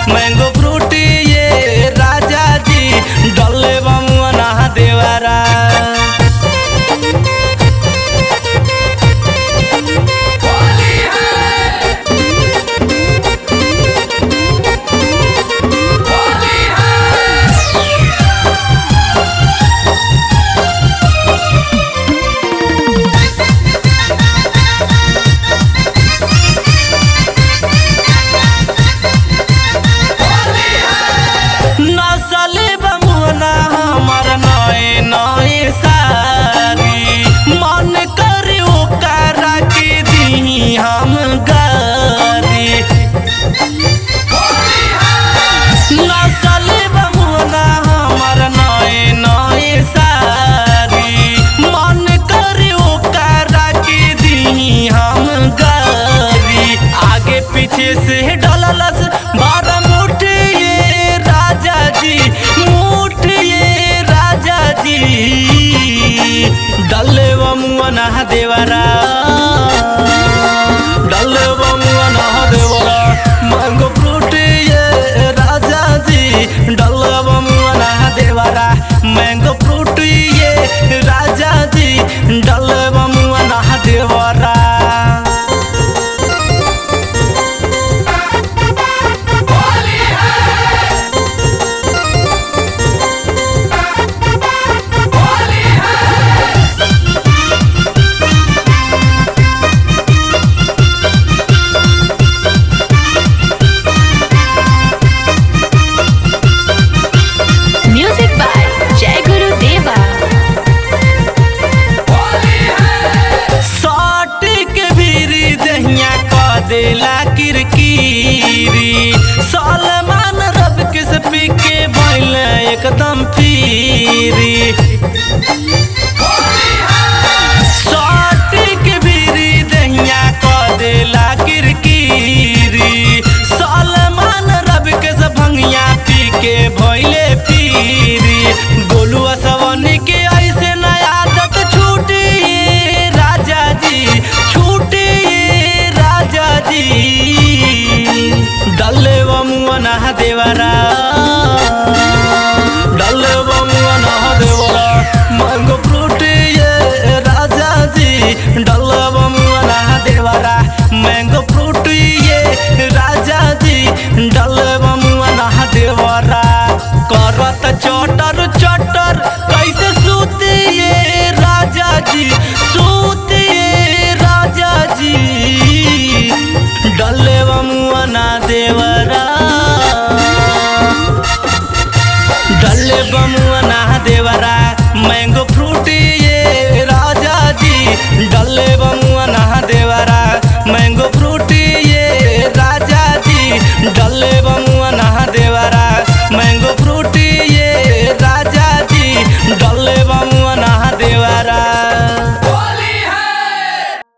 Mango fruit ये राजा जी डले बमुआ ना देवरा नसले बमुना हमर नए नए सारी मन करे ओकरा के दी हम गारी नसले बमुना हमर नए नए सारी मन करे ओकरा के दी हम गारी आगे पीछे से डललस बारह मुठ ये राजा जी मुठ ये राजा जी डले बमुना देवरा डले बमुना देवरा मैंगो फ्रूट ये राजा जी डले बमुना देवरा मैंगो फ्रूट ये राजा जी डले बमुना देवरा Music by Jai Guru Deva. साट के भीरी दहिया क देला किरकिरी सलमान रब के से पी के भइल एकदम फिरी साट के भीरी दहिया क देला किरकिरी सलमान रब के से भंगिया पी के भइले फिरी गोलुआ सवनी के ऐसे नया आदत छूटी राजा जी छूटी राजा जी डल्ले बमुआ ना देवरा डल्ले बमुआ ना देवरा मैंगो फ्रूट ये राजा जी डल्ले बमुआ ना देवरा मैंगो फ्रूट ये राजा जी डल्ले बमुआ ना देवरा करत चटर चटर कैसे सूतिए राजा जी सूतिए राजा जी डल्ले बमुआ ना देवरा डल्ले बमुआ ना देवरा मैंगो फ्रूट ये राजा जी डल्ले बमुआ ना देवरा मैंगो फ्रूट ये राजा जी डल्ले बमुआ ना